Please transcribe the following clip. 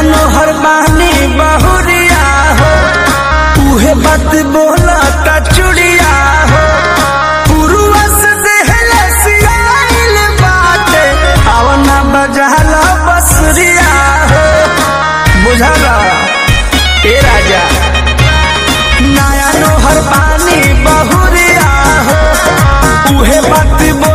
नोहर बानी बहुरिया हो उहे बात बोला ता चुड़िया हो पुरुआ से देहले सियाइल बाटे आवना बजाला बसरिया हो बुझाला ए राजा नया नोहर पानी बहुरिया हो उहे बात बोला